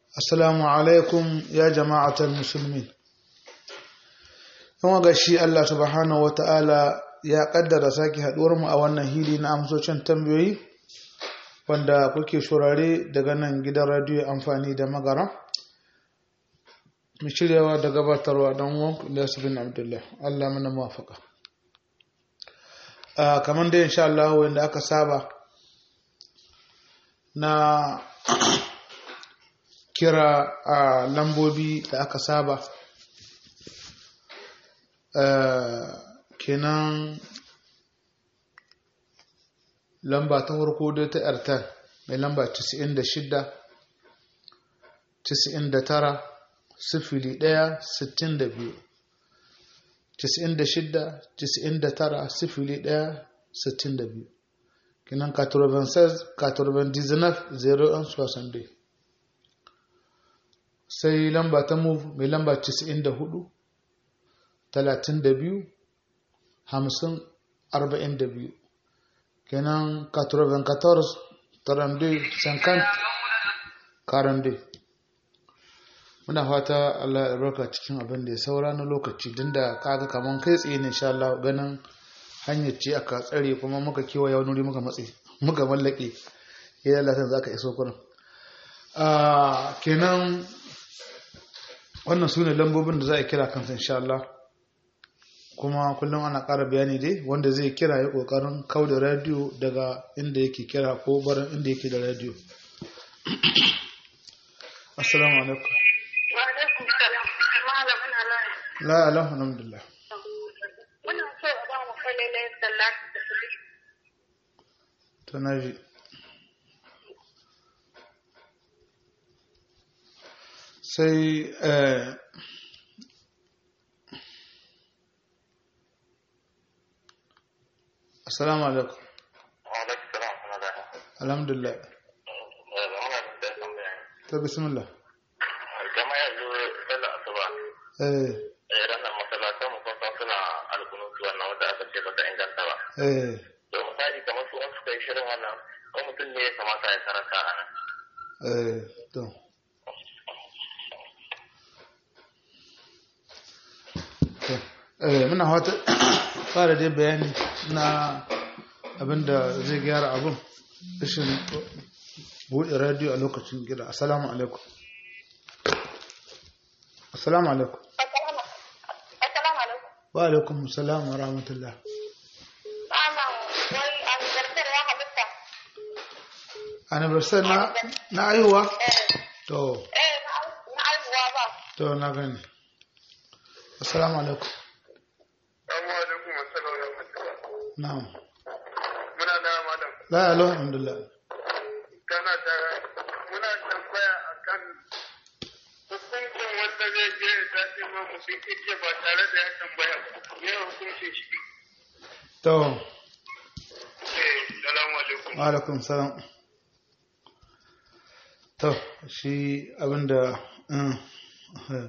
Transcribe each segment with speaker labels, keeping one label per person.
Speaker 1: Assalamu alaikum ya jama'atar musulmi. Yan ga shi Allah subhanahu wa ta'ala ya ƙaddara sake haɗuwar mu a wannan hili na amsocin tambayoyi wanda kuke shurare daga nan gidan radiyo amfani da magara. Mu shiryawa da gabatarwa don wanku Ilyasu bin Abdullah. Allah mana mafaka. Kamar da insha Allah wanda aka saba na kira a lambobi da aka saba kenan lamba ta farko dai ta airtel mai lamba 96 99 sifili ɗaya sittin da biyu tisa'in da shidda tisa'in da tara sifili ɗaya sittin da biyu kinan 96 99 01 sai lamba ta move mai lamba 94 32 50 42 kenan 94 32 50 42 muna fata Allah ya barka cikin abin da ya saura na lokaci din da kaga kaman kai tsaye ne insha Allah ganin hanyar ce aka tsare kuma muka kewa wani wuri muka matse muka mallake ya Allah san zaka iso kurin a kenan wannan sune lambobin da za a kira kansa insha Allah kuma kullum ana ƙara bayani dai wanda zai kira ya ƙoƙarin kau da radiyo daga inda yake kira ko barin inda yake da radiyo assalamu alaikum la alhamdulillah
Speaker 2: muna so a ba mu kalilai sallat da su
Speaker 1: to na ji sai eh, assalamu alaikum alhamdulillah ta bismillah
Speaker 3: kama yanzu sallar asuba
Speaker 1: eh
Speaker 3: eh ranar masallatan mu kun san suna alkunutu wannan wanda aka ce ba ta inganta ba
Speaker 1: eh
Speaker 3: to misali kamar su in suka yi shirin wannan ko mutum ne ya kamata ya karanta a nan
Speaker 1: eh to to eh muna fata fara dai bayani na abinda zai gyara abun rashin buɗe radio a lokacin gida assalamu alaikum assalamu alaikum
Speaker 2: assalamu alaikum
Speaker 1: wa alaikum assalam wa rahmatullah
Speaker 2: ana wai an zartar ya halitta
Speaker 1: anniversary na na aihuwa to
Speaker 2: eh na na aihuwa ba
Speaker 1: to na gani assalamu alaikum
Speaker 3: Assalamu alaikum assalamu alaikum
Speaker 1: na'am
Speaker 3: muna da malam
Speaker 1: la alhamdulillah
Speaker 3: kana da muna tambaya akan hukuncin wanda zai je ya tafi ma mutum kike ba tare da ya tambaya ba me hukuncin shi
Speaker 1: to
Speaker 3: eh salamu alaikum
Speaker 1: wa alaikum salam to shi abinda mm, eh.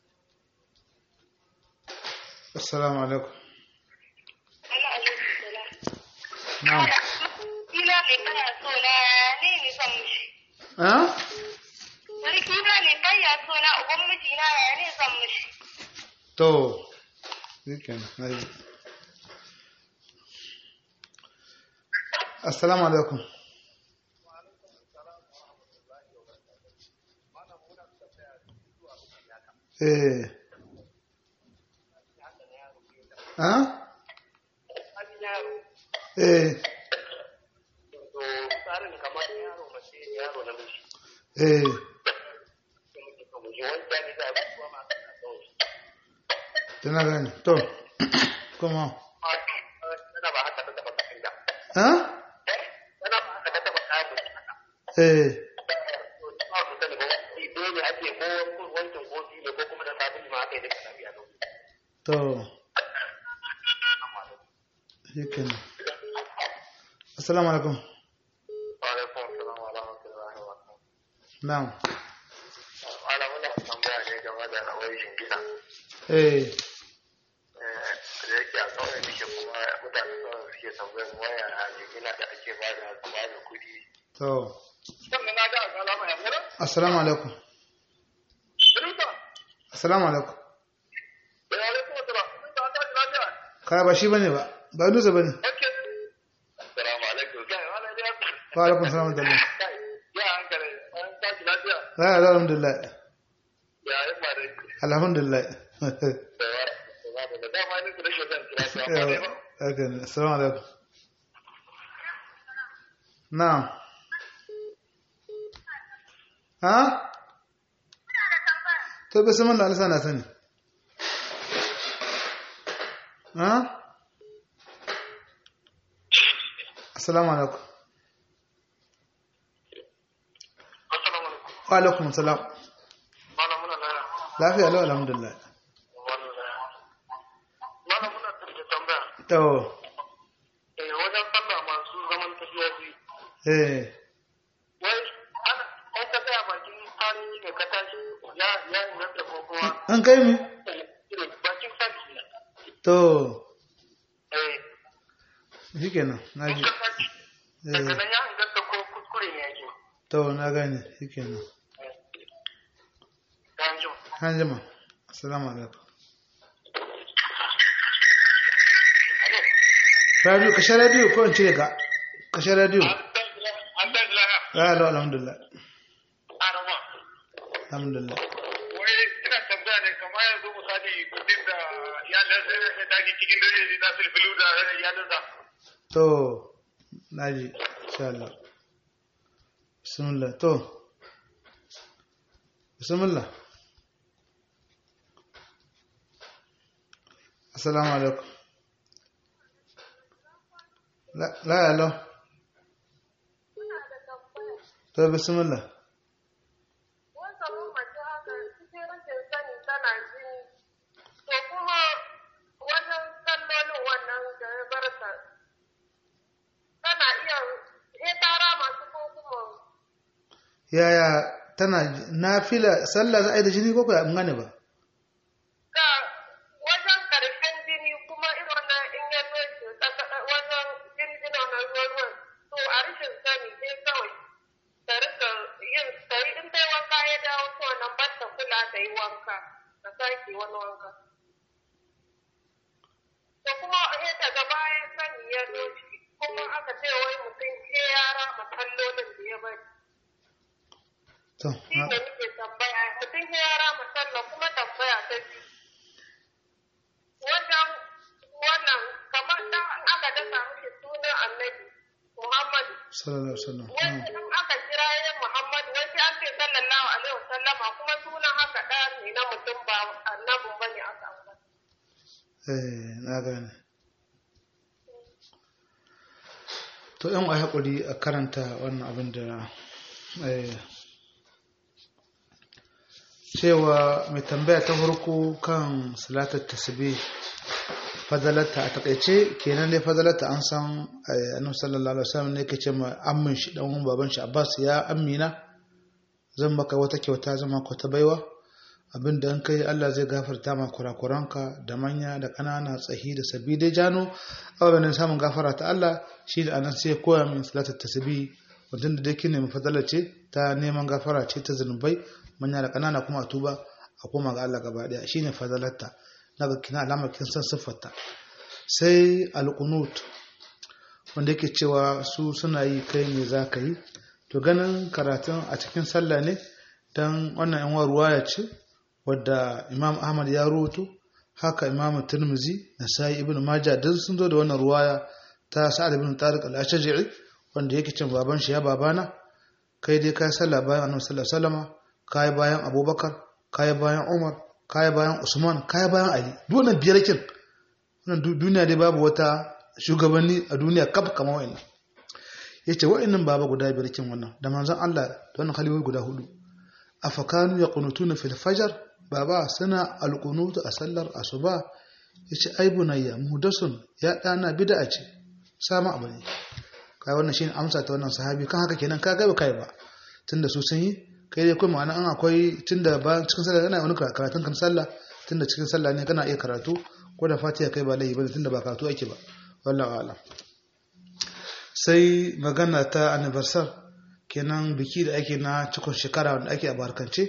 Speaker 1: assalamu alaikum
Speaker 2: Allah alaikum salam
Speaker 1: na'am
Speaker 2: kila ne kana so na ne ne san mishi
Speaker 1: ah
Speaker 2: wani kila ne kai ya so na uban miji na ya ne san mishi
Speaker 1: to shikenan nayi assalamu alaikum eh ah eh
Speaker 3: tsarin kamar yaro mace yaro na miji
Speaker 1: eh
Speaker 3: wanda ne za a kuma ma
Speaker 1: tana gani to kuma
Speaker 3: tana ba haka ta taba kafin da
Speaker 1: ah
Speaker 3: tana ba haka ta taba kafin
Speaker 1: eh
Speaker 3: ba ku sani ba wani dole ake ko wancan ko ne ko kuma da sabon ma aka yi da lafiya don
Speaker 1: to shikenan assalamu alaikum
Speaker 3: wa alaikum salam wa rahmatullahi wa barakatuh
Speaker 1: na'am
Speaker 3: ala muna tambaya ne game da rawar shingina
Speaker 1: eh
Speaker 3: da yake a kawai nake kuma mutane kawai suke tambayar waya a shingina da ake ba da ba da kuɗi
Speaker 1: to
Speaker 3: sannan na ga alama ya mura
Speaker 1: assalamu alaikum assalamu alaikum
Speaker 3: Da ya alaikum assalam. Sun da ta ji lafiya.
Speaker 1: ka ba shi bane ba ba nusa bane
Speaker 3: Okay. Assalamu alaikum. Kai wala da ya.
Speaker 1: wa alaikum salam da Allah
Speaker 3: Kai. Ya hankali. An ta ji lafiya.
Speaker 1: la alhamdulillah
Speaker 3: Ya yi ma dai.
Speaker 1: alhamdulillah
Speaker 3: Da wa. Da dama ne ku da shi zan kira ta. Amma dai ba.
Speaker 1: haka ne assalamu alaikum na'am ha to bismillah Allah sana sani ha assalamu alaikum
Speaker 3: Assalamu alaikum.
Speaker 1: wa alaikum assalam
Speaker 3: Malam muna na.
Speaker 1: lafiya lau alhamdulillah
Speaker 3: Malam muna da tambaya.
Speaker 1: to
Speaker 3: Eh wajen sallah masu zaman tafiya biyu.
Speaker 1: eh
Speaker 3: Wai ana an ka tsaya bakin sani ne ka tashi ya ya inganta ko kuma
Speaker 1: an kai mi
Speaker 3: bakin sani ne.
Speaker 1: to
Speaker 3: Eh
Speaker 1: shikenan na
Speaker 3: in
Speaker 1: ji
Speaker 3: ka tashi daga
Speaker 1: eh
Speaker 3: nan ya inganta ko kuskure ne yake.
Speaker 1: to na gane shikenan
Speaker 3: Kan ji.
Speaker 1: an jima assalamu alaikum radio kashe radio ko in cire ka kashe radio
Speaker 3: An da laha.
Speaker 1: ya alo alhamdulillah
Speaker 3: Arama.
Speaker 1: alhamdulillah
Speaker 3: Wai ina tambaya ne kamar yanzu misali kudin da iyalan sai ya tashi cikin dare ne na filfilu da iyalansa.
Speaker 1: to naji insha Allah bismillah to bismillah assalamu alaikum la la alo to bismillah
Speaker 2: Wanda mun mace haka cikin rashin sani tana jini. To kuma wajen sallolin wannan da ya bar ta. Tana iya hetara masu ko kuma
Speaker 1: yaya tana nafila sallah za a yi da jini ko ko an gane ba
Speaker 2: ga wajen karshen jini kuma irin wannan in ya zo shi wajen jinjina na ruwan ruwan. To a rashin sani sai kawai ta rika yin ta yi in dai wanka ya dawo to nan ban ta kula ta yi wanka ta sake wani wanka. To kuma sai daga bayan sani ya zo shi kuma aka ce wai mutum ke yara masallolin da ya bari.
Speaker 1: to
Speaker 2: Shi ne nake tambaya mutum ke yara masallan kuma tambaya ta biyu. Wajen wannan kamar da aka dasa mishi sunan annabi Muhammadu.
Speaker 1: sallallahu alaihi wasallam
Speaker 2: Wani in aka kira ya Muhammadu wani an ce sallallahu alaihi wasallama kuma sunan haka ɗaya ne na mutum ba annabin bane aka ambata.
Speaker 1: eh na gane to yan ai hakuri a karanta wannan abin da eh cewa mai tambaya ta farko kan salatar tasbih fadalarta a takaice kenan dai fadalarta an san eh, annabi sallallahu alaihi wasallam ne yake ce ma ammin shi dan uwan baban shi Abbas ya amina zan maka wata kyauta zan maka wata baiwa abin da an kai Allah zai gafarta ma kurakuranka da manya da ƙanana tsahi da sabi dai jano ababen samun gafara ta Allah shi da anan sai koya min salatar tasbih wadanda da dai ne fadala ce ta neman gafara ce ta zunubai manya da ƙanana kuma a tuba a koma ga Allah gaba daya shine fadalarta naga kina alamar kin san siffarta sai alqunut wanda yake cewa su suna yi kai ne za ka yi to ganin karatun a cikin sallah ne don wannan yan ruwaya ce wadda imam ahmad ya rubuto haka imam tirmizi na sai ibn majah duk sun zo da wannan ruwaya ta sa'ad ibn tariq al-ashja'i wanda yake cin baban shi ya babana kai dai kai sallah bayan annabi sallallahu alaihi wasallam kai bayan abubakar kai bayan umar kai bayan usman kai bayan ali duk wannan biyar kin wannan duniya dai babu wata shugabanni a duniya kaf kamar wa'annan yace wa'annan baba guda biyar kin wannan da manzon Allah da wannan khalifofi guda hudu afakanu yaqunutuna fil fajr baba suna alqunutu a sallar asuba yace ai bunayya muhdasun ya dana bid'a ce sama abu ne kai wannan shine amsa ta wannan sahabi kan haka kenan ka ga ba kai ba tunda su sun yi kai dai kuma ma'ana an akwai tunda ba cikin sallah kana wani karatun kan sallah tunda cikin sallah ne kana iya karatu ko da fatiha kai ba laifi bane tunda ba karatu ake ba wallahi a'lam sai magana ta anniversary kenan biki da ake na cikon shekara wanda ake a barkance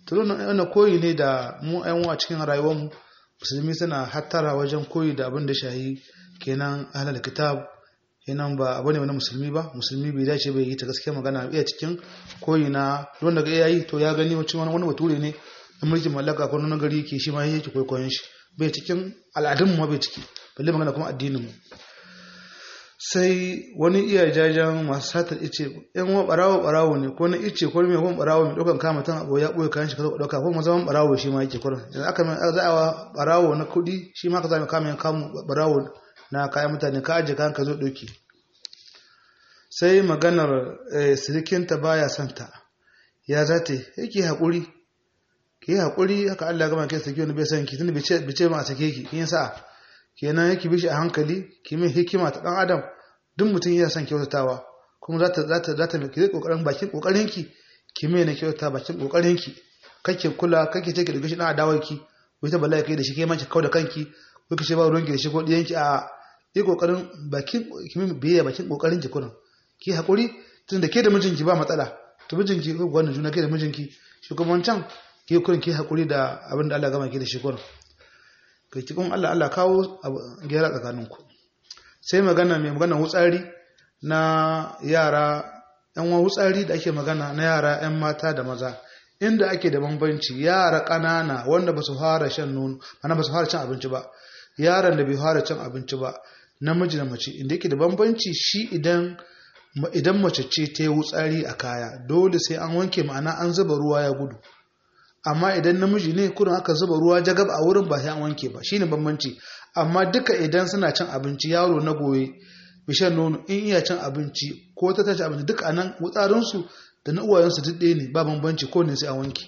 Speaker 1: tunan wannan koyi ne da mu yan uwa cikin rayuwarmu musulmi suna hattara wajen koyi da abin da shahi kenan ahlul kitab kenan ba abu ne wani musulmi ba musulmi bai dace bai yi ta gaskiya magana iya cikin koyi na wanda ga yayi to ya gani wacce wani bature ne na mulkin mallaka ko na gari ke shi ma yake kwaikwayon shi bai cikin al'adun mu bai ciki balle magana kuma addinin mu sai wani iya jajen masu satar ice yan wa barawo barawo ne ko na ice ko mai kuma barawo mai daukan kama tan abu ya boye kayan shi ka dauka ko zaman barawo shi ma yake kurin yanzu aka mai za a barawo na kudi shi ma ka zama kama kamu barawo na kayan mutane ka aje kayan ka zo doki sai maganar sirikinta baya santa ya zata yake haƙuri ki yi haƙuri haka Allah gama kai sake wani bai san ki tunda bai ce ma a sake ki kin sa kenan yake bishi a hankali ki min hikima ta dan adam duk mutum yana son kyautatawa kuma za ta za ta za ta ki kokarin bakin kokarin ki ki mai na kyautata bakin kokarin ki kake kula kake ce ki daga shi dan adawar ki wai ta bala'i kai da shi kai ma ki kauda kanki ko ki ce ba ruwan ki da shi ko diyan ki a yi kokarin bakin ki min biyayya bakin kokarin ki kullum ki haƙuri tun da ke da mijinki ba matsala to mijinki ko wannan juna ke da mijinki shi kuma wancan ki kurin ki haƙuri da abin da Allah gama ki da shi kurin kai ki kun Allah Allah kawo gyara tsakaninku sai magana mai magana wutsari na yara yan wa wutsari da ake magana na yara yan mata da maza inda ake da bambanci yara ƙanana wanda ba su fara shan nono ana ba su fara cin abinci ba yaran da bai fara cin abinci ba namiji da mace inda yake da bambanci shi idan idan mace ce ta yi wutsari a kaya dole sai an wanke ma'ana an zuba ruwa ya gudu amma idan namiji ne kurin aka zuba ruwa jagab a wurin ba sai an wanke ba shine bambanci amma duka idan suna cin abinci yaro na goye bishan nono in iya cin abinci ko ta tace abinci duk anan wutsarinsu da na uwayensu duk ɗaya ne ba bambanci ko ne sai an wanke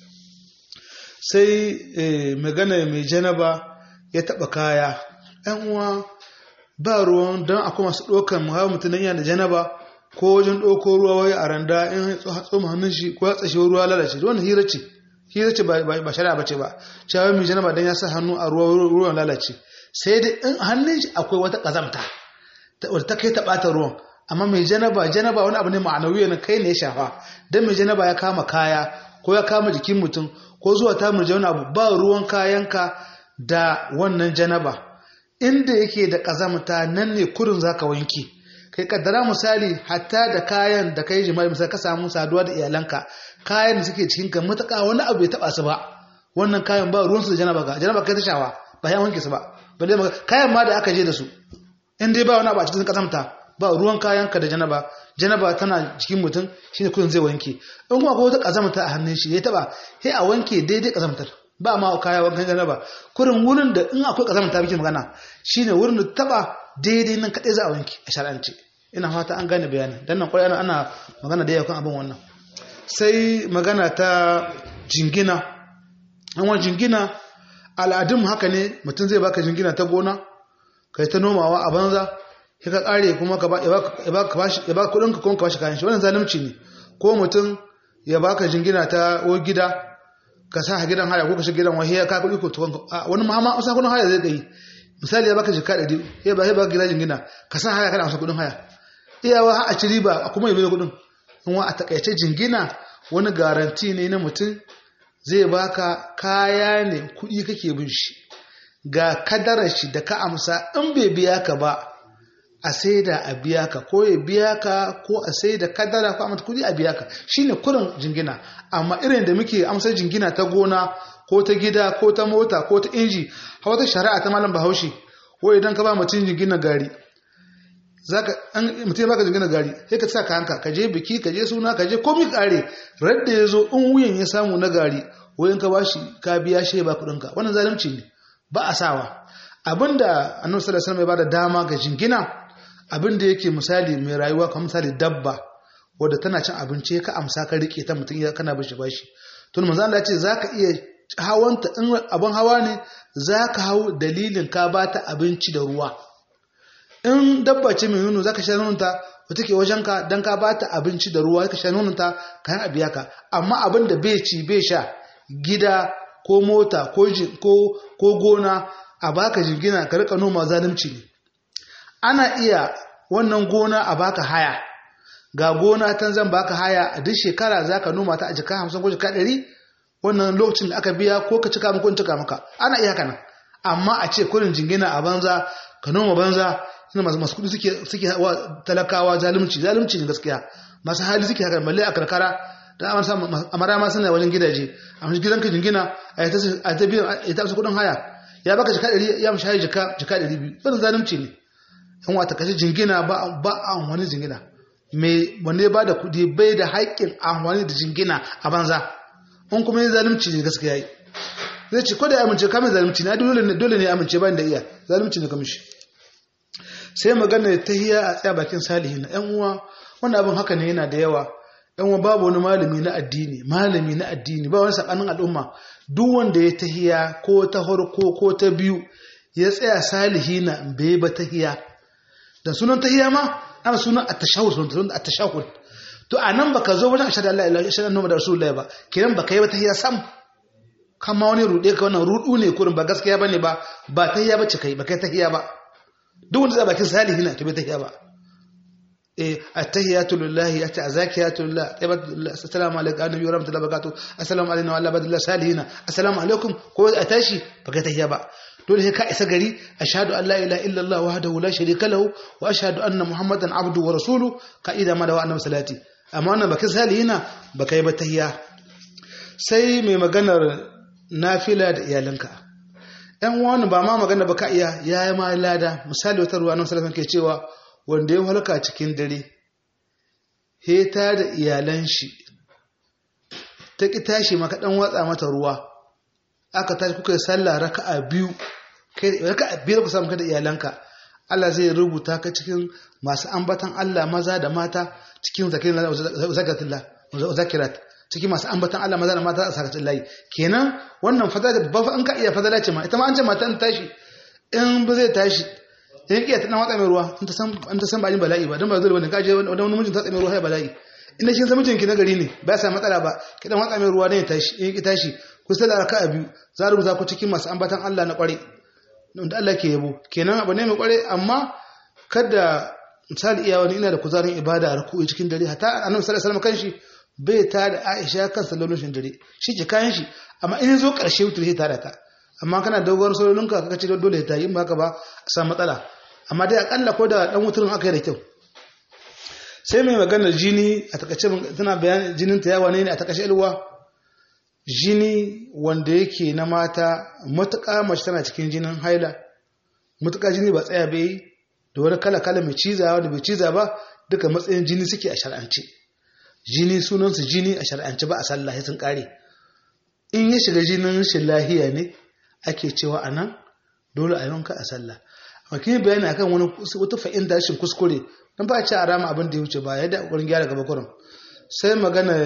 Speaker 1: sai magana mai janaba ya taɓa kaya ‘yan uwa ba ruwan don akwai masu ɗaukan muhawa mutum don yana da janaba ko wajen ɗauko ruwa wai a randa in tsoma hannun shi ko ya tsashi ruwa lalace wannan hira ce hira ce ba shari'a bace ba cewa mai janaba don ya sa hannu a ruwa ruwan lalace sai dai in hannun shi akwai wata ƙazamta wadda ta kai ta ɓata ruwan amma mai janaba janaba wani abu ne ma'anawi na kai ne ya shafa don mai janaba ya kama kaya ko ya kama jikin mutum ko zuwa ta murje wani abu ba ruwan kayanka da wannan janaba inda yake da ƙazamta nan ne kurin za ka wanke kai kaddara misali hatta da kayan da kai jima'i misali ka samu saduwa da iyalanka kayan da suke cikin ka mutaka wani abu ya taba su ba wannan kayan ba ruwansu da janaba ga janaba kai ta shawa ba ya wanke su ba balle maka kayan ma da aka je da su in dai ba wani abu a cikin ƙazamta ba ruwan kayan ka da janaba janaba tana cikin mutum shine kurin zai wanke in kuma akwai wata ƙazamta a hannun shi ya taba sai a wanke daidai ƙazamtar ba ma kaya wankan janaba kurin wurin da in akwai ƙazamta muke magana shine wurin da taba daidai nan kaɗai za a wanke a shar'ance ina fata an gane bayanin dan nan kwarai ana magana da yawa kan abin wannan sai magana ta jingina an wani jingina al'adun haka ne mutum zai baka jingina ta gona kai ta nomawa a banza sai ka kare kuma ka ba ya ba kudin ka kuma ka bashi kayan shi wannan zalunci ne ko mutum ya baka jingina ta o gida ka sa gidan haya ko ka shiga gidan wahiya ka kudi ko to wani ma ma kudin haya zai kai misali ya baka jika ɗari ya ba ya baka gidan jingina ka sa haya kana amsa kudin haya iyawa a ci riba kuma ya bai kudin kuma a takaice jingina wani garanti ne na mutum zai baka kaya ne kudi kake bin shi ga kadarar shi da ka amsa in bai biya ka ba a sai da a biya ka ko ya biya ka ko a sai da kadara ko amsa kudi a biya ka shine kurin jingina amma irin da muke amsar jingina ta gona ko ta gida ko ta mota ko ta inji hawa ta shari'a ta malam bahaushe ko idan ka ba mutum jingina gari zaka an mutum baka jingina gari sai ka sa ka hanka ka je biki ka je suna ka je komai kare radda ya zo in wuyan ya samu na gari wayan ka bashi ka biya shi ba kudin ka wannan zalunci ne ba a sawa abinda annabi sallallahu alaihi wasallam ya bada dama ga jingina abinda yake misali mai rayuwa kamar misali dabba wadda tana cin abinci ka amsa ka rike ta mutum ya kana bashi bashi to manzo Allah ya ce zaka iya hawanta in abin hawa ne zaka hau dalilin ka bata abinci da ruwa in dabba ce mai nono zaka sha nononta wata ke wajenka don ka ba ta abinci da ruwa ka sha nononta ka yi abiya ka amma abin da bai ci bai sha gida ko mota ko gona a baka jingina ka rika noma zalunci ne ana iya wannan gona a baka haya ga gona tan zan baka haya a duk shekara za ka noma ta a jika hamsin ko jika ɗari wannan lokacin da aka biya ko ka cika ko in cika maka ana iya haka nan amma a ce kurin jingina a banza ka noma banza ina masu masu kudi suke suke wa talakawa zalunci zalunci ne gaskiya masu hali suke haka balle a karkara da an samu amara ma suna wajen gidaje amma gidanka jingina a ta a ta biyan a ta kudin haya ya baka jika 100 ya mishi haya jika jika 200 wannan zalunci ne in wata kashe jingina ba ba a wani jingina me wanda ba da kudi bai da haƙƙin amfani da jingina a banza in kuma yin zalunci ne gaskiya yi zai ce ko da ya amince kamar zalunci ne dole ne dole ne ya amince bayan da iya zalunci ne kamar shi sai magana ta hiya a tsaya bakin salihin na yan uwa wannan abin haka ne yana da yawa yan uwa babu wani malami na addini malami na addini ba wani sakanin al'umma duk wanda ya tahiya ko ta farko ko ta biyu ya tsaya salihina bai ba tahiya da sunan tahiya ma ana sunan at-tashahhud sunan at-tashahhud to anan baka zo wajen ashhadu an la ilaha illallah muhammadur rasulullah ba kiran baka yi ba tahiya sam kama wani rude ka wannan rudu ne kurin ba gaskiya bane ba ba tahiya bace kai ba kai tahiya ba duk wanda zai bakin salihina to bai tahiya ba eh at-tahiyatu lillahi ata azakiyatu lillah assalamu alaikum annabi wa rahmatullahi wa barakatuh assalamu alaikum wa ala salihina assalamu alaikum ko a tashi baka tahiya ba dole sai ka isa gari ashhadu an la ilaha illallah wahdahu la sharika lahu wa ashhadu anna muhammadan abduhu wa rasuluhu ka'ida ma da wa'annabi salati amma wannan bakin salihina baka yi ba tahiya sai mai maganar nafila da iyalanka ɗan wani ba ma magana ba ka iya ya yi ma lada misali wata ruwa nan salafin ke cewa wanda ya halka cikin dare heta da iyalan shi ta ƙi tashi maka ɗan watsa mata ruwa aka tashi kuka yi sallah raka'a biyu raka'a biyar ku samu ka da iyalanka Allah zai rubuta ka cikin masu ambatan Allah maza da mata cikin zakirat cikin masu ambatan Allah maza da mata a sakacin layi kenan wannan fadala ba an ka iya fadala ce ma ita ma an ce mata in tashi in ba zai tashi in iya ta dan watsa mai ruwa in ta san in ta san ba yin bala'i ba dan ba zai bane ka je wani mijin ta tsame ruwa ya bala'i in kin san mijin ki na gari ne ba sa matsala ba ki dan watsa mai ruwa ne ya tashi in ki tashi ku sallar raka'a biyu za rubuta ku cikin masu ambatan Allah na kware da Allah ke yabo kenan abu ne mai kware amma kada misali iya wani ina da kuzarin ibada a ruku'i cikin dare hatta annabi sallallahu alaihi wasallam kanshi bai ta da Aisha kan sallolin dare shi ke kayan shi amma in zo karshe wutar sai ta da ta amma kana dogon sallolin ka kace dole ta yi ba ka ba a samu matsala amma dai akalla ko da dan wuturin aka yi da kyau sai mai maganar jini a takaice tana bayan jinin ta yawa ne a takaice ilwa jini wanda yake na mata matuƙa mace tana cikin jinin haila matuƙa jini ba tsaya bai da wani kala kala mai ciza wanda bai ciza ba duka matsayin jini suke a shar'ance jini sunansu jini a shar'ance ba a sallah sun kare in ya shiga jinin rashin lahiya ne ake cewa a nan dole a yanka a sallah amma kin bayani akan wani wata fa'inda rashin kuskure dan ba a ci a rama abin da ya wuce ba yadda kokarin gyara gaba kurin sai magana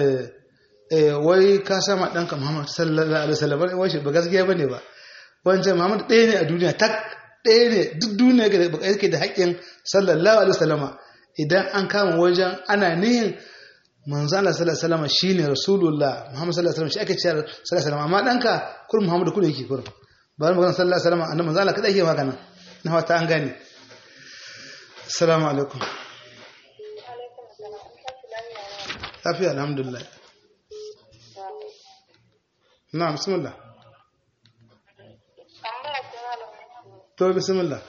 Speaker 1: wai ka sama ɗanka Muhammad sallallahu alaihi wasallam wai shi ba gaskiya bane ba wancan Muhammad ɗaya ne a duniya tak ɗaya ne duk duniya yake da haƙƙin sallallahu alaihi wasallama idan an kama wajen ana nihin manzo Allah sallallahu alaihi wasallam shine rasulullah Muhammad sallallahu alaihi wasallam shi ake cewa sallallahu alaihi wasallam amma danka kullum Muhammad kullu yake kullum ba mu magana sallallahu alaihi wasallam annabi manzo Allah kada yake magana na wata an gane assalamu alaikum lafiya alhamdulillah na bismillah to bismillah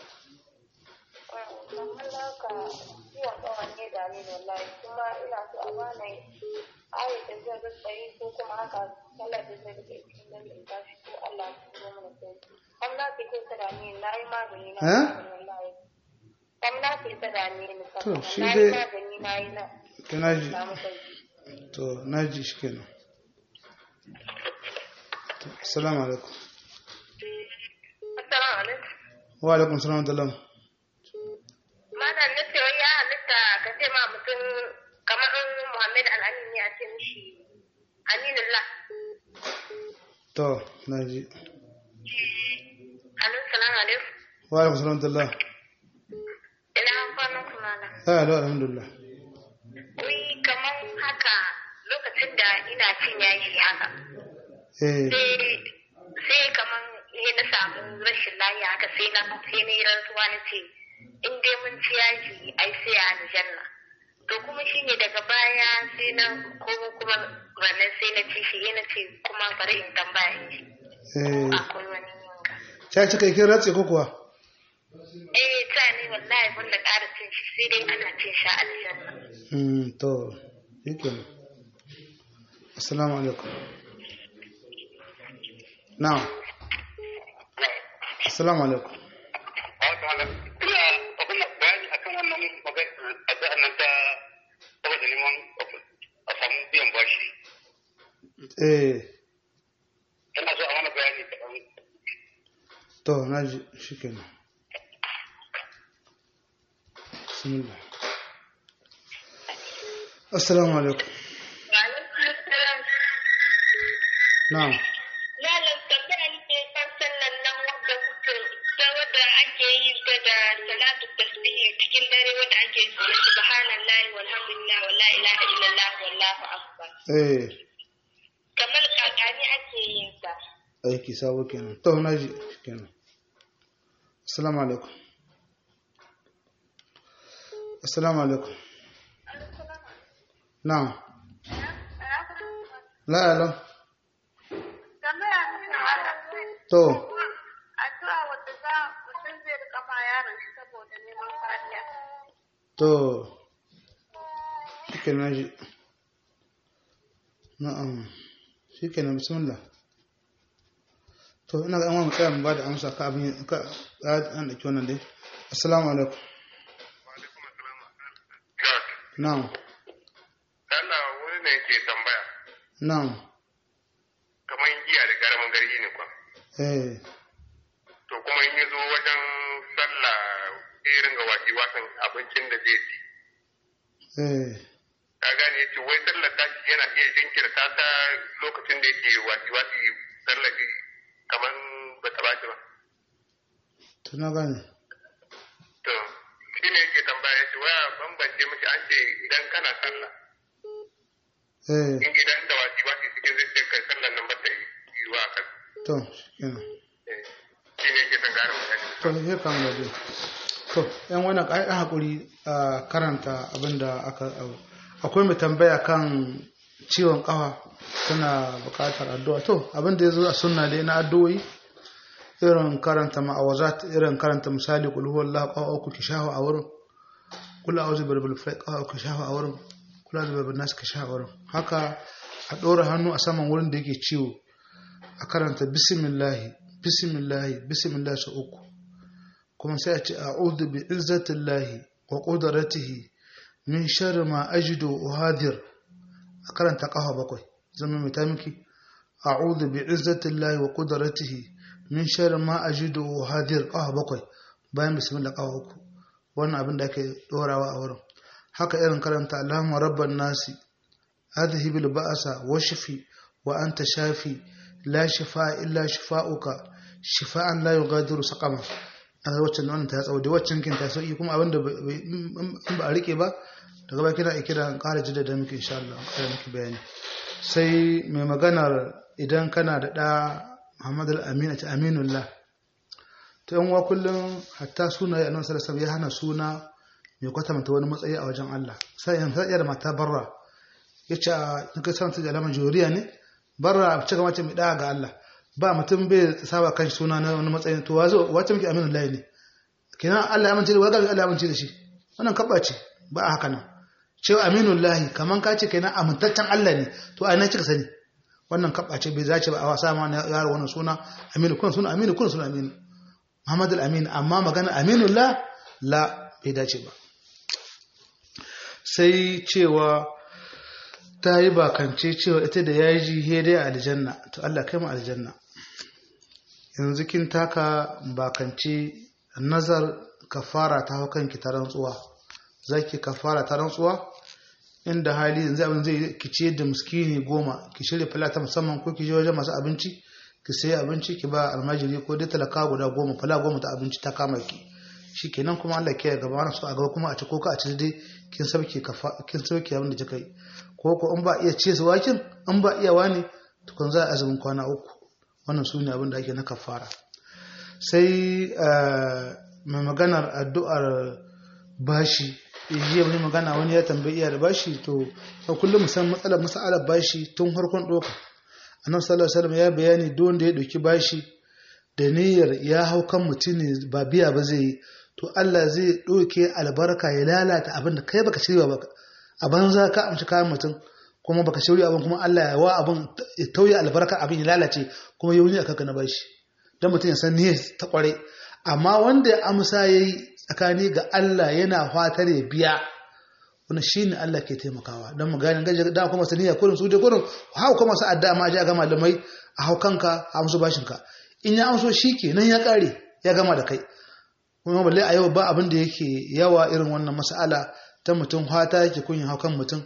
Speaker 2: ayatin zai rika yi ko kuma haka sallar da zai rika cikin nan da tashi ko Allah ya turo mana sauki kam na fi kai sada ne na yi magani na wallahi kam na fi sada ne ni
Speaker 1: To, shi
Speaker 2: na yi
Speaker 1: dai-
Speaker 2: magani na yi na
Speaker 1: to naji
Speaker 2: samu sauki
Speaker 1: to naji shikenan to assalamu alaikum
Speaker 2: assalamu alaikum
Speaker 1: wa alaikum assalam wa rahmatullah
Speaker 2: malam na ce wai ya halitta ka ce ma mutum kamar in Muhammad Al-Amin ne a ce mishi Aminullah
Speaker 1: to naji
Speaker 2: alaikum salamu alaikum
Speaker 1: wa alaikum assalam wa rahmatullah
Speaker 2: ina kwanan ku malam
Speaker 1: ah allo alhamdulillah
Speaker 2: wai kamar haka lokacin da ina cin yaji haka
Speaker 1: eh
Speaker 2: sai sai kaman ya na samu rashin lafiya haka sai na sai na yi rantsuwa na ce in dai mun ci yaji ai sai a aljanna
Speaker 4: to kuma shi ne daga baya sai na komo kuma wannan sai na ci shi na ce kuma bari in tambaya in ji
Speaker 1: eh
Speaker 4: akwai wani yinga
Speaker 1: ta cika kin ratse ko kuwa
Speaker 4: eh ta ne wallahi banda ƙara cin shi sai dai ana cin shi a aljanna
Speaker 1: mm to shikenan assalamu alaikum na'am assalamu alaikum
Speaker 3: ina abin bayani akan wannan magana addu'a nan ta saboda neman a samu biyan bashi
Speaker 1: eh
Speaker 3: ina so a mana bayani kaɗan
Speaker 1: to naji shikenan bismillah assalamu alaikum na'am
Speaker 4: Malam tambaya nake kan sallan nan wanda kuka ta wadda ake yi ta da salatu tasbihi cikin dare wanda ake yi subhanallahi walhamdulillah wala ilaha illallah wallahu akbar
Speaker 1: eh
Speaker 4: kamar kakani ake yin sa
Speaker 1: aiki sabo kenan to naji shikenan assalamu alaikum assalamu alaikum na'am la la
Speaker 2: tambaya ne malam
Speaker 1: to
Speaker 2: addu'a wadda za mutum zai rika ma yaron shi saboda neman kariya
Speaker 1: to shikenan naji na'am shikenan bismillah to ina ga an wa mu tsaya mu ba da amsa ka abin ka an dauki wannan dai assalamu alaikum na'am
Speaker 3: Allah wani ne yake tambaya
Speaker 1: na'am
Speaker 3: kamar giya da karamin garji ne kwa
Speaker 1: eh
Speaker 3: to kuma in ya zo wajen sallah irin ga waki wasan abincin da zai ci
Speaker 1: eh
Speaker 3: ka gane yace wai sallar ta yana iya jinkirta ta lokacin da yake wasi wasi sallar shi kamar ba ta bashi ba
Speaker 1: to na gane
Speaker 3: to shi ne yake tambaya yace waya bambance miki an ce idan kana sallah
Speaker 1: eh
Speaker 3: in idan da wasi wasi cikin zai ce kai sallar nan ba ta yi wa kan
Speaker 1: to shikenan
Speaker 3: shi ne yake son gane mutane
Speaker 1: to sai kan gaje to yan wani ai hakuri a karanta abinda aka akwai mai tambaya kan ciwon kafa tana bukatar addu'a to abinda ya zo a sunna dai na addu'o'i irin karanta ma'awazat irin karanta misali kul huwallahu qawa uku ki shahu a wurin kul a'udhu bi rabbil falaq qawa uku shahu a wurin kul a'udhu bi rabbin nas ka shahu a wurin haka a ɗora hannu a saman wurin da yake ciwo a karanta bismillahi bismillahi bismillahi sau uku kuma sai a ce a'udhu bi izzatillahi wa qudratihi min sharri ma ajidu uhadir a karanta kafa bakwai zama mai ta miki a'udhu bi izzatillahi wa qudratihi min sharri ma ajidu uhadir kafa bakwai bayan bismillah kafa uku wannan abin da ake dorawa a wurin haka irin karanta allahumma rabban nasi adhhib al ba'sa washfi wa anta shafi la shifaa illa shifaa'uka shifaan la yughadiru saqama a waccan wannan ta tsawo da waccan kin ta sauki kuma abinda in ba a rike ba daga ba kina kira ƙara jidda da muke insha Allah ƙara miki bayani sai mai maganar idan kana da ɗa Muhammad al-Amin ta Aminullah to yan wa kullum hatta sunaye annabi sallallahu alaihi ya hana suna mai kwatanta wani matsayi a wajen Allah sai yan sai da mata barra yace in ka san ta da alaman juriya ne barra a cika mace mai da ga Allah ba mutum bai saba kan suna na wani matsayin to wazo wace muke aminu lahi ne kenan Allah ya amince da waga Allah ya amince da shi wannan kabba ce ba a haka nan cewa aminu lahi kaman ka ce kenan amintaccen Allah ne to a ina kika sani wannan kabba ce bai zace ba a wasa ma yaro wannan suna aminu kun suna aminu kun suna aminu Muhammad al-Amin amma magana aminu la la bai dace ba sai cewa ta yi bakance cewa ita da yaji dai a aljanna to Allah kai mu aljanna yanzu kin taka bakance nazar kafara ta hau kanki ta rantsuwa zaki kafara ta rantsuwa inda hali yanzu abin zai ki ce da miskini goma ki shirya falata musamman ko ki je wajen masu abinci ki sayi abinci ki ba almajiri ko dai talaka guda goma fala goma ta abinci ta kama ki shikenan kuma Allah ke gaba wani su a gaba kuma a ci ko ka a ci dai kin sauke kin sauke abin da kika yi ko ko in ba iya ce su wakin in ba iya wani tukun za a azumin kwana uku wannan su ne abin da ake na kafara sai mai maganar addu'ar bashi jiya wani magana wani ya tambayi iya da bashi to a kullum san matsalar matsalar bashi tun farkon doka annabi sallallahu alaihi wasallam ya bayani duk wanda ya doki bashi da niyyar ya hau kan mutum ne ba biya ba zai yi to Allah zai doke albarka ya lalata abin da kai baka shirya ba a banza ka amshi kayan mutum kuma baka shirya abin kuma Allah ya wa abin ya tauye albarka abin ya lalace kuma ya wuni a kanka na bashi dan mutum ya san niyyar ta kware amma wanda ya amsa yayi tsakani ga Allah yana fatar ya biya wani shi ne Allah ke taimakawa don mu gane gaji da kuma saniya kurin su je kurin hau kuma su adda ma a ga malamai a hau kanka a amsu bashinka in ya amso shi ke nan ya kare ya gama da kai kuma balle a yau ba abin da yake yawa irin wannan mas'ala ta mutum fata yake kun hau kan mutum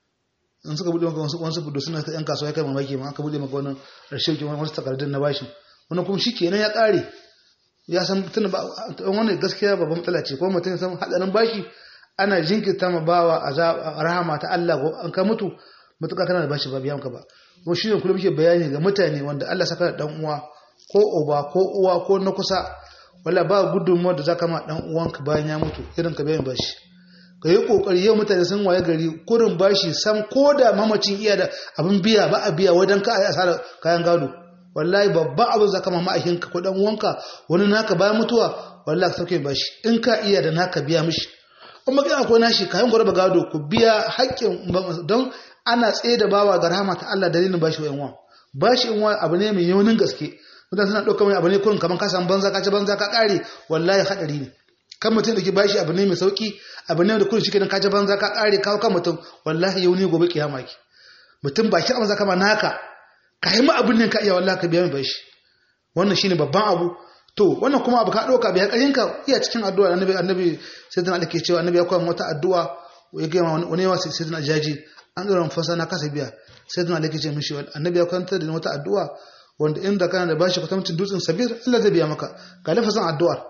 Speaker 1: in suka buɗe maka wasu wasu budu suna yan kasuwa ya kai mamaki ma aka buɗe maka wannan rashin wani wasu takardun na bashin wani kuma shi ke nan ya kare ya san tun ba wannan gaskiya babban matsala ce ko mutum san hadarin bashi ana jinkirta ma bawa a rahama ta Allah ko an ka mutu mutuka kana da bashi ba biyan ka ba ko shi ne kullum muke bayani ga mutane wanda Allah saka da dan uwa ko uba ko uwa ko na kusa wala ba gudunmuwa da zaka ma dan uwanka bayan ya mutu irin ka biyan bashi ka yi kokari yau mutane sun waye gari kurin bashi sam ko da mamacin iya da abin biya ba a biya wajen ka a asara kayan gado wallahi babban abin zaka ma ma'aikinka ko dan uwanka wani naka bayan mutuwa wallahi ka sauke bashi in ka iya da naka biya mishi in baka akwai nashi kayan gwara ba gado ku biya haƙƙin don ana tsaye da bawa ga rahama ta Allah dalilin bashi wa yanwa bashi yanwa abu ne mai yaunin gaske mutane suna ɗauka mai abu ne kurin kamar ka samu banza ka ci banza ka ƙare wallahi haɗari ne kan mutum da ke bashi abu ne mai sauki abu ne da kurin shi kenan ka ci banza ka ƙare kawo kan mutum wallahi yauni gobe kiyama ki mutum baki amma zaka ma naka ka yi ma abin ne ka iya wallahi ka biya mai bashi wannan shine babban abu to wannan kuma abu ka ɗauka biya ƙarinka iya cikin addu'a annabi annabi sai dan alake cewa annabi ya koya wata addu'a ya ga wani yawa sai dan jaji an ɗora fasa na kasa biya sai dan alake ce mishi annabi ya kwanta da wata addu'a wanda inda kana da bashi kwatamcin dutsen sabir Allah zai biya maka ga lafazin addu'ar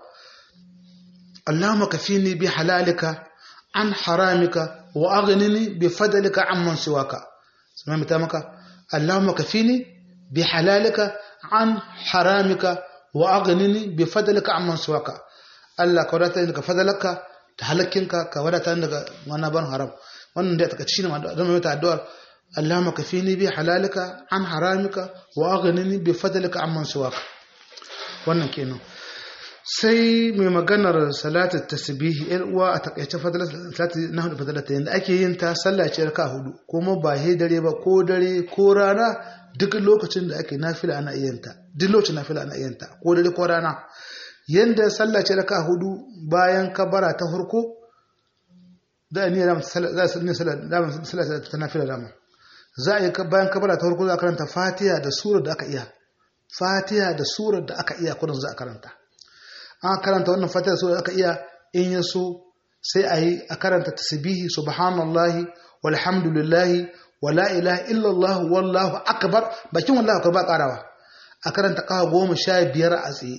Speaker 1: Allahumma kafini bi halalika an haramika wa aghnini bi fadlika amman siwaka sai mai ta maka Allahumma kafini bi halalika an haramika wa aghnini bi fadlika amman siwaka Allah ka wadata daga fadalaka da halakkinka ka wadata daga wannan ban haram wannan da take shine da mai addu'ar Allahumma kafini bi halalika an haramika wa aghnini bi fadlika amman siwaka wannan kenan sai mai maganar salatu tasbihi yan uwa a takaice fadalar salatu na hudu fadalata yanda ake yin ta sallah ce raka hudu kuma ba he dare ba ko dare ko rana duk lokacin da ake nafila ana iya ta duk lokacin nafila ana iya ta ko dare ko rana yanda sallah ce raka hudu bayan kabara ta farko da ni da za su ne sallah da sallah ta nafila dama za a yi bayan kabara ta farko za a karanta fatiha da surar da aka iya fatiha da surar da aka iya kudin za a karanta an karanta wannan fatiha da surar da aka iya in ya so sai a yi a karanta tasbihi subhanallahi walhamdulillahi wala ilaha illallah wallahu akbar bakin wallahu akbar ba karawa a karanta kawa goma sha biyar a tsaye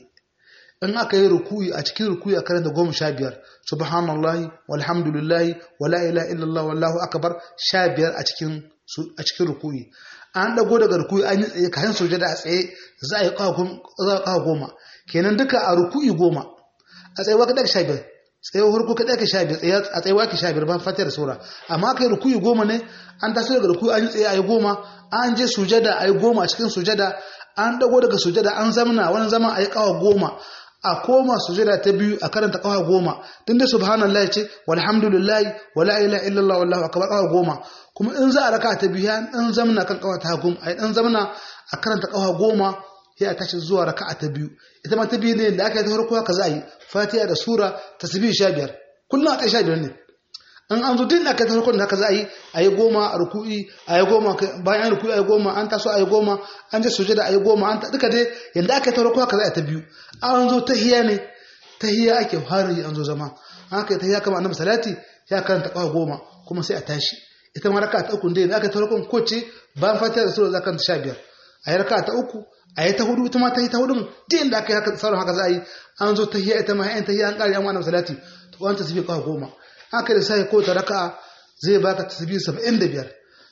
Speaker 1: in aka yi rukuyi a cikin rukuyi a karanta goma sha biyar subhanallahi walhamdulillahi wala ilaha illallah wallahu akbar sha biyar a cikin a cikin rukuyi an dago daga rukuyi an yi tsaye kayan sujada a tsaye za a yi kawa goma kenan duka a rukuyi goma a tsaye wa kaɗa sha biyar tsaye hurku kaɗa ka sha biyar a tsaye wa ka sha biyar ban fatiyar sura amma kai rukuyi goma ne an taso daga rukuyi an yi tsaye a yi goma an je sujada a yi goma a cikin sujada an dago daga sujada an zamna wani zaman a yi kawa goma a koma sujada ta biyu a karanta kawa goma tun da subhanallahi ce walhamdulillahi wala ilaha illallah wallahu akbar kawa goma kuma in za a raka ta biyu an zamna kan kawa ta goma ai dan zamna a karanta kawa goma sai a tashi zuwa raka'a ta biyu ita ma ta biyu ne da aka yi ta farko haka za a yi fatiha da sura tasbih sha biyar kullum a kai sha biyar ne in an zo din aka ta farko da haka za a yi a yi goma a ruku'i a yi goma bayan ruku'i a yi goma an taso a yi goma an je sujada a yi goma an duka dai yanda aka yi ta farko haka za a yi ta biyu an zo tahiya ne tahiya ake fara yi an zo zama an aka yi tahiya kama annabi salati ya karanta kawa goma kuma sai a tashi ita ma raka ta uku dai da aka yi ta farko ko ce bayan fatiha da sura za ka sha biyar a yi raka ta uku a yi ta hudu ita ma ta yi ta hudun din da aka yi haka sauran haka za a yi an zo tahiya ita ma yan tahiya an kare an annabi salati to an tasbih kawa goma haka da sai ko ta raka zai baka tasbih 75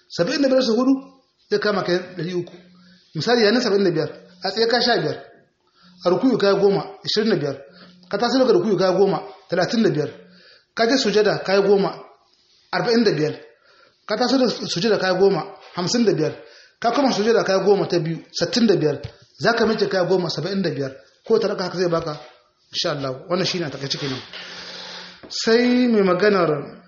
Speaker 1: 75 su hudu zai kama kai 300 misali yana 75 a tsaye ka 15 a rukuyu kai 10 25 ka taso daga rukuyu kai 10 35 ka je sujada kai goma arba'in da biyar ka taso da sujada kai goma hamsin da biyar ka kuma sujada kai goma ta biyu sittin da biyar za ka mace kai goma saba'in da biyar ko ta raka haka zai baka insha Allah wannan shine a takaice kenan sai mai maganar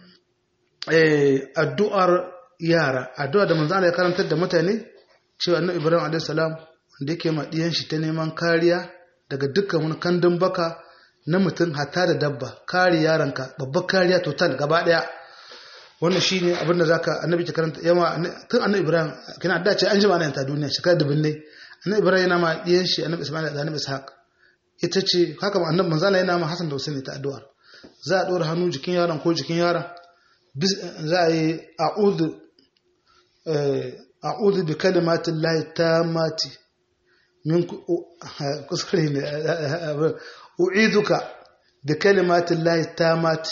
Speaker 1: addu'ar yara addu'a da manzo Allah ya karantar da mutane cewa annabi Ibrahim alaihi salam wanda yake ma diyan shi ta neman kariya daga dukkan wani kandun baka na mutum hatta da dabba kare yaranka babbar kariya total gaba daya wannan shine abin da zaka annabi ke karanta yawa tun annabi Ibrahim kina da ce an jima nan ta duniya shekara dubin ne annabi Ibrahim yana ma diyan shi annabi Isma'il da annabi Ishaq ita ce haka annabi manzo Allah yana ma Hassan da Husaini ta addu'a za a dora hannu jikin yaron ko jikin yaron za a yi a'udhu a'udhu bi kalimatin lahi tammati min kuskure ne u'iduka bi kalimatin lahi tammati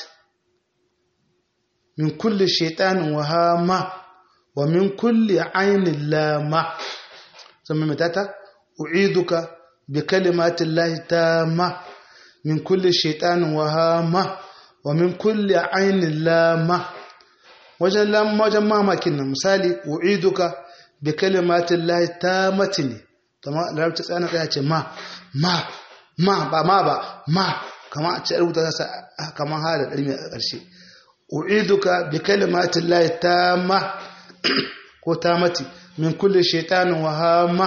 Speaker 1: min kulli shaitanin wahama wa min kulli ainin lama zama mai tata u'iduka bi kalimatin lahi tamma min kulli shaitanin wahama wa min kulli ainin lama wajen lamma wajen mamakin nan misali u'iduka bi kalimatin lahi tammati ne kama larabci tsana tsaya ce ma ma ma ba ma ba ma kama a ce rubuta kasa kamar hada ɗarmi a ƙarshe u'iduka bi kalimatin lahi tamma ko tamati min kulli shaitanin wahama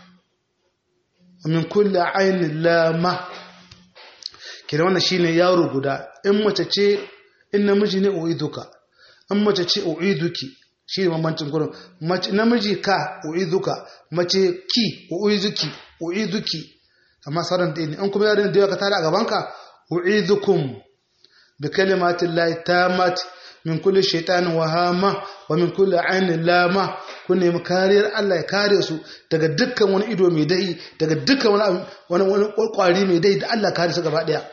Speaker 1: min kulli ainin lama kira wannan shine yaro guda in mace ce in namiji ne u'iduka in mace ce u'iduki shi ne bambancin gurin namiji ka u'iduka mace ki u'iduki u'iduki amma sauran da ne in kuma yaron da yawa ka tare a gabanka u'idukum bi kalimatin lahi tamat min kulli shaitanin wahama wa min kulli ainin lama kun nemi kariyar Allah ya kare su daga dukkan wani ido mai dai daga dukkan wani wani kwari mai dai da Allah kare su gaba daya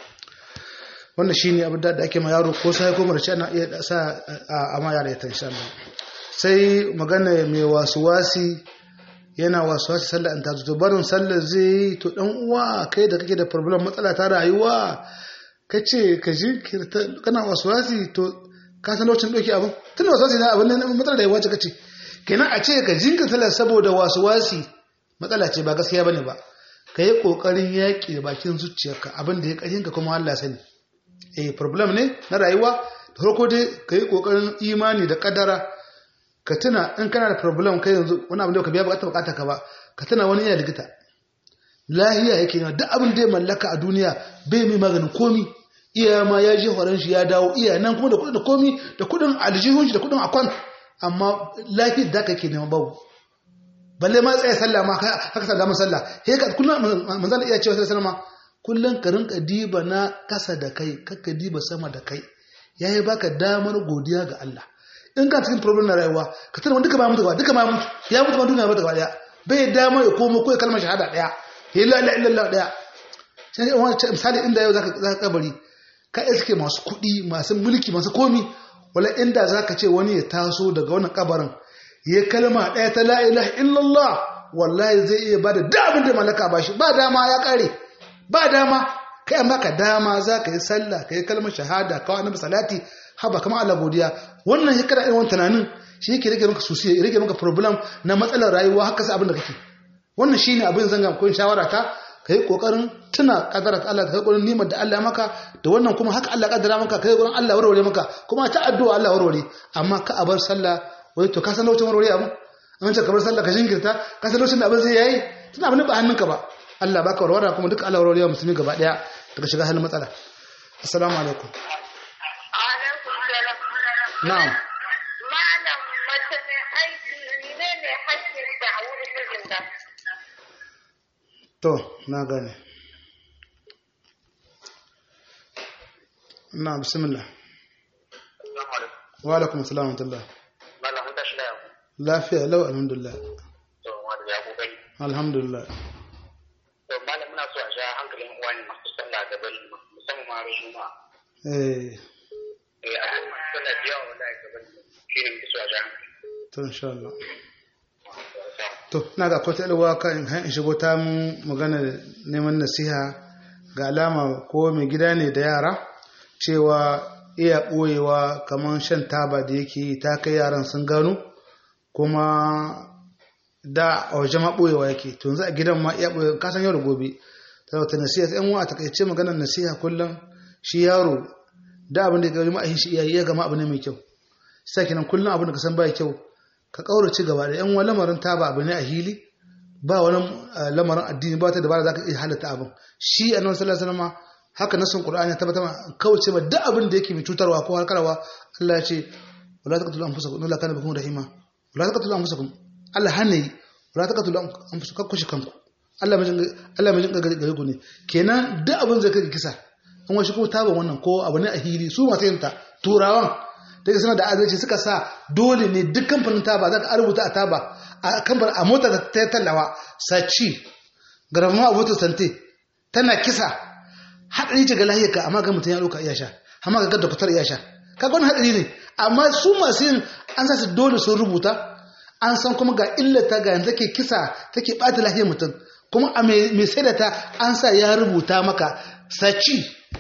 Speaker 1: wannan shine abin da ake ma yaro ko sai ko marci ana iya sa a ma yara ta insha Allah sai magana mai wasuwasi yana wasuwasi sallar an tazo to barin sallar zai to dan uwa kai da kake da problem matsala ta rayuwa kace ka jinkirta kana wasuwasi to ka san lokacin doki abin tun wasuwasi na abin nan matsala da yawa ce kace kenan a ce ka jinkirta sallar saboda wasuwasi matsala ce ba gaskiya bane ba ka yi kokarin yaƙi da bakin zuciyarka abin da ya ƙarfinka kuma Allah sani eh problem ne na rayuwa da farko dai ka yi kokarin imani da kadara ka tuna in kana da problem kai yanzu wani abin da ka biya bukatar bukata ka ba ka tuna wani iya likita lahiya yake yana duk abin da ya mallaka a duniya bai mai maganin komi iya ma ya je horon shi ya dawo iya nan kuma da kudin da komi da kudin aljihun shi da kudin akwan amma lafiyar da kake neman babu balle ma tsaye sallah ma haka sa damar sallah he ka kullum manzon iya cewa sallallahu alaihi kullum ka rinka diba na kasa da kai kakka diba sama da kai yayi baka damar godiya ga Allah in ka cikin problem na rayuwa ka tana duka ba mutu gaba duka ma mutu ya mutu ma duniya ba gaba daya bai damar ya komo ko ya kalmar shahada daya ya la ilaha illallah daya sai wani misali inda yau zaka zaka kabari ka iske masu kuɗi masu mulki masu komi wala inda zaka ce wani ya taso daga wannan kabarin ya kalma daya ta la ilaha illallah wallahi zai iya bada da abin da malaka ba shi ba dama ya kare ba dama kai an baka dama za ka yi sallah ka yi kalmar shahada kawai na salati haba kamar Allah godiya wannan hikara irin wannan tunanin shi yake rage maka susiya ya rage maka problem na matsalar rayuwa haka sai abin da kake wannan shine abin zanga ko shawara ta kai kokarin tuna kadara ta Allah kai kokarin nimar da Allah maka da wannan kuma haka Allah kaddara maka kai kokarin Allah warware maka kuma ta addu'a Allah warware amma ka abar sallah wai to ka san lokacin warware abu an ce kamar sallah ka jinkirta ka san lokacin da abin zai yayi tuna abin ba hannunka ba Allah baka warwara kuma duka Allah warware musulmi gaba daya daga shiga halin matsala assalamu alaikum na'am
Speaker 2: Malam mace mai aiki ne ne hakkin da a wurin mijinta.
Speaker 1: to na gane na bismillah wa alaikum assalam wa rahmatullah
Speaker 3: Malam mun tashi da yau.
Speaker 1: lafiya lau alhamdulillah
Speaker 3: To wanda ya kokari.
Speaker 1: alhamdulillah
Speaker 3: To malam muna so a sha hankalin uwani masu sallah gaban musamman ma rashin ma.
Speaker 1: eh
Speaker 3: Eh a cikin masu sallah da yawa wallahi gaban shi ne muke so a sha hankali.
Speaker 1: to insha Allah to na ga kwata ilwa ka in in shigo ta mun magana neman nasiha ga alama ko mai gida ne da yara cewa iya ɓoyewa kamar shan taba da yake yi ta kai yaran sun gano kuma da a waje ma ɓoyewa yake to yanzu a gidan ma iya ɓoye kasan yau da gobe ta wata nasiha yan wa a takaice maganar nasiha kullum shi yaro da abin da ya gari ma'ahin shi iyaye ya gama abu ne mai kyau sai kenan kullum abin da ka san ba kyau ka kaurace gaba da yan wa lamarin taba abu ne a hili ba wani lamarin addini ba ta dabara za ka iya halatta abin shi annabi sallallahu alaihi wasallam haka nasin qur'ani ya tabbata kauce ma duk abin da yake mai cutarwa ko harkarwa Allah ya ce wala taqtulu anfusakum inna kana bikum rahima wala taqtulu anfusakum Allah hane wala taqtulu anfusakum kakkushe kanku Allah mai Allah mai jinka gare ku ne kenan duk abin zai kai kisa an washi kuma taban wannan ko abu ne a hili su masu yin ta turawan daga suna da adalci suka sa dole ne duk kamfanin taba za ka rubuta a taba a kamfanin a mota ta tallawa saci garama a motar sante tana kisa haɗari ce ga lahiyarka amma ga mutum ya ɗauka iya sha amma ga gadda fitar iya sha kaga wani haɗari ne amma su masu yin an sa su dole sun rubuta an san kuma ga illata ga yanzu take kisa take ɓata lahiyar mutum kuma a mai sai da ta an sa ya rubuta maka saci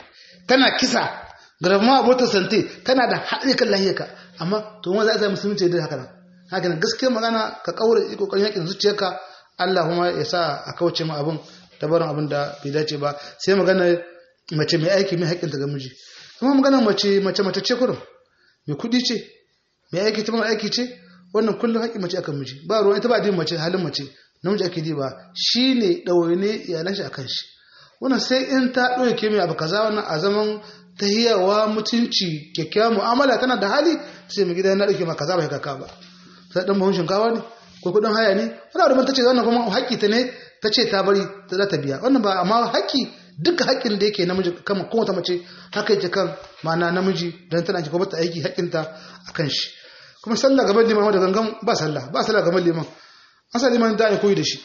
Speaker 1: tana kisa garama a motar sante tana da haɗari kan lahiyarka amma to wanda za a sa musulunci da haka nan haka nan gaskiyar magana ka kaura kokarin yakin zuciyarka Allah kuma ya sa a kauce ma abin ta barin abin da bai dace ba sai magana mace mai aiki mai haƙƙinta ga miji kuma magana mace mace mace ce kurum mai kuɗi ce mai aiki ta mara aiki ce wannan kullum haƙƙin mace akan miji ba ruwan ita ba din mace halin mace namiji ake diba shi ne ɗawaine iyalan shi akan shi wannan sai in ta ɗauke mai abu kaza wannan a zaman tahiyawa mutunci kyakkyawan mu'amala tana da hali sai mai gida na ɗauke ma kaza bai kaka ba sai ɗan bahun shinkawa ne ko kuɗin haya ne wani abu ta ce wannan kuma haƙƙi ta ne ta ce ta bari za ta biya wannan ba amma haƙƙi duka haƙƙin da yake namiji kan kowace mace haka yake kan ma'ana namiji don tana ki kuma ta aiki haƙƙinta a kan shi kuma sallah gaban liman da gangan ba sallah ba sallah gaban liman an sa liman da ya koyi da shi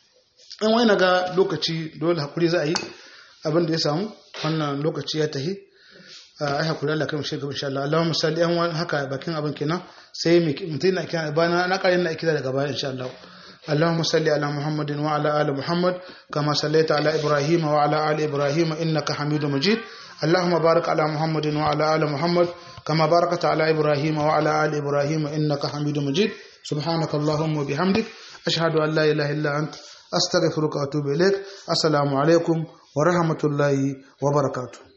Speaker 1: in wani ga lokaci dole hakuri za a yi abin da ya samu wannan lokaci ya tahi ai hakuri Allah kai mu shiga insha Allah Allahumma salli an haka bakin abin kenan sai mutum na kira bana na ƙarin na kira daga baya insha Allah اللهم صل على محمد وعلى آل محمد كما صليت على إبراهيم وعلى آل إبراهيم إنك حميد مجيد اللهم بارك على محمد وعلى آل محمد كما باركت على إبراهيم وعلى آل إبراهيم إنك حميد مجيد سبحانك اللهم وبحمدك أشهد أن لا إله إلا أنت أستغفرك وأتوب إليك السلام عليكم ورحمة الله وبركاته